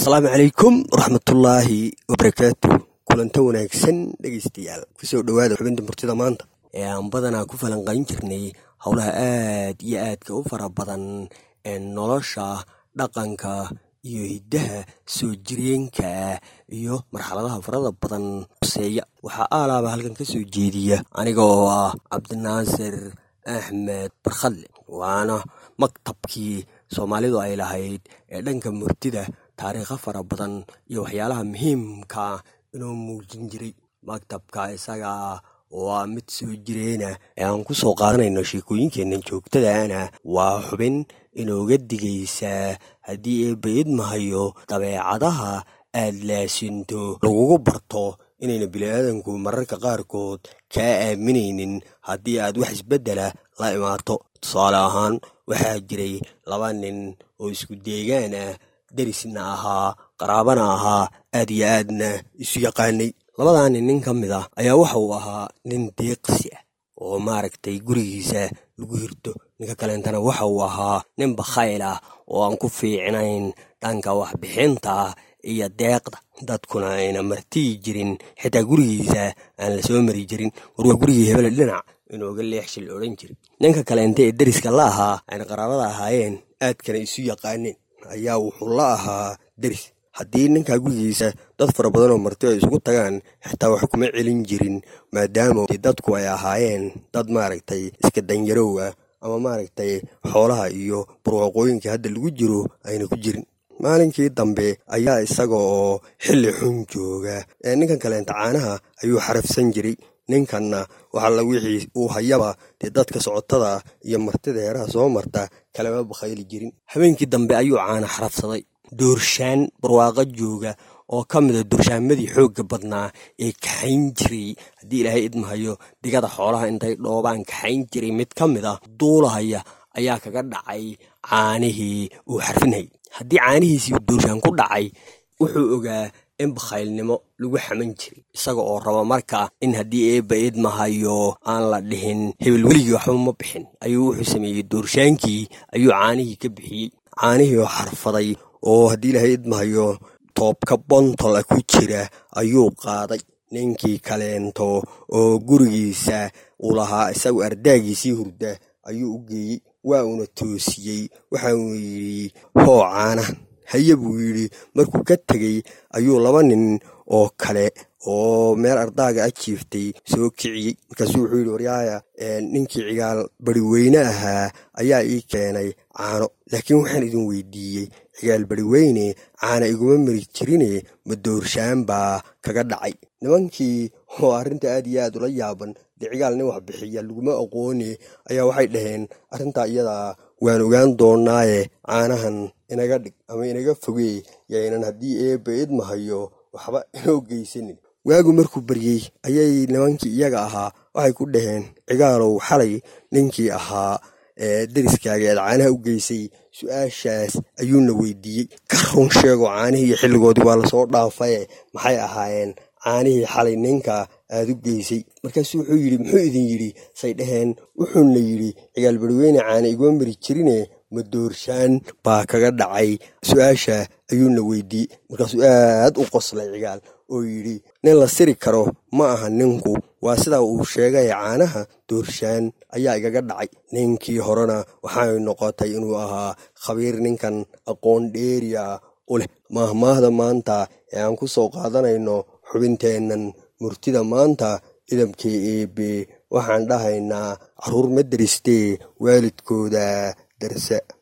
asalaamu calaykum waraxmatullaahi wabarakaatu kulanta wanaagsan dhegaystayaal kusoo dhowaada xubinta murtida maanta ee aan badanaa ku falanqayn jirnay howlaha aad iyo aadka u fara badan ee nolosha dhaqanka iyo hiddaha soo jireenka iyo marxaladaha farada badan hoseeya waxaa aalaaba halkan ka soo jeediya aniga oo ah cabdinaasir axmed barkhadle waana maktabkii soomaalidu ay lahayd ee dhanka murtida taariikho fara badan iyo waxyaalaha muhiimka inoo muujin jiray maktabka isaga waa mid soo jireena ee aan ku soo qaadanayno sheekooyinkeenna joogtadaana waa xubin inooga digaysaa haddii eebba idmahayo dabeecadaha aad laasinto lagugu barto inayna bini'aadanku mararka qaarkood kaa aaminaynin haddii aad wax isbeddela la imaato tusaale ahaan waxaa jiray laba nin oo isku deegaan ah derisna ahaa qaraabana ahaa aad iyo aadna isu yaqaanay labadaa nin nin ka mid ah ayaa waxa uu ahaa nin deeqsi ah oo maaragtay gurigiisa lagu hirto ninka kaleentana waxa uu ahaa nin bakhayl ah oo aan ku fiicnayn dhanka waxbixinta iyo deeqda dadkuna ayna martiyi jirin xitaa gurigiisa aan la soo mari jirin war waa gurigii hebele dhinac inooga leexshil odhan jiri ninka kaleente ee deriska la ahaa ayna qaraabada ahaayeen aadkana isu yaqaaneen ayaa wuxuu la ahaa deris haddii ninkaa gurigiisa dad fara badan oo marti ay isugu tagaan xitaa wax kuma celin jirin maadaama dadku ay ahaayeen dad maaragtay iska danyarow ah ama maaragtay xoolaha iyo barwaaqooyinka hadda lagu jiro ayna ku jirin maalinkii dambe ayaa isaga oo xilli xun jooga ee ninkan kaleenta caanaha ayuu xarafsan jiray ninkanna waxalla wixii uu hayaba dee dadka socotada iyo martida heeraha soo marta kalama bakhayli jirin habeenkii dambe ayuu caana xarafsaday doorshaan barwaaqo jooga oo ka mida doorshaanmadii xoogga badnaa ee kaxayn jiray haddii ilaahay idmahayo digada xoolaha intay dhoobaan kaxayn jiray mid ka mid ah duulahaya ayaa kaga dhacay caanihii uu xarfinayay haddii caanihiisii doorshaan ku dhacay wuxuu ogaa in bakhaylnimo lagu xaman jiray isaga oo raba marka in haddii eebba idmahayo aan la dhihin hebel weligii waxba ma bixin ayuu wuxuu sameeyey doorshaankii ayuu caanihii ka bixiyey caanihii oo xarfaday oo haddii ilaahay idmahayo toobka bontola ku jira ayuu qaaday ninkii kaleento oo gurigiisa uu lahaa isagu ardaagiisii hurda ayuu u geeyey waa uuna toosiyey waxa uu yidhi hoo caanahan haye buu yidhi markuu ka tegey ayuu laba nin oo kale oo meel ardaaga a jiiftay soo kiciyey markaasuu wuxuu yidhi waryaaya ninkii cigaal bari weyne ahaa ayaa ii keenay caano laakiin waxaan idin weydiiyey cigaal bari weyne caana iguma mari jirine ma doorshaan baa kaga dhacay nimankii oo arrinta aad iyo aad ula yaaban dee cigaal nin wax bixiya laguma aqoone ayaa waxay dhaheen arrintaa iyadaa waan ogaan doonaaye caanahan inaga dhig ama inaga fogee yaynan haddii eebba idmahayo waxba inoo geysanin waagu markuu baryey ayay nimankii iyaga ahaa waxay ku dhaheen cigaalow xalay ninkii ahaa ee deriskaaga eed caanaha u geysay su-aashaas ayuuna weydiiyey ka run sheego caanihii iyo xilligoodii waa lasoo dhaafaye maxay ahaayeen caanihii xalay ninka aad u geysay markaasuu wuxuu yidhi muxuu idin yidhi say dhaheen wuxuuna yidhi cigaal bariweyne caana iguma mari jirine ma doorshaan baa kaga dhacay su-aasha ayuuna weydiiyey markaasuu aad u qoslay cigaal oo yidhi nin la siri karo ma aha ninku waa sidaa uu sheegay caanaha doorshaan ayaa igaga dhacay ninkii horena waxay noqotay inuu ahaa khabiir ninkan aqoon dheeriya u leh maahmaahda maanta ee aan ku soo qaadanayno xubinteennan murtida maanta idabkii eebe waxaan dhahaynaa carruur ma deristee waalidkooda darsa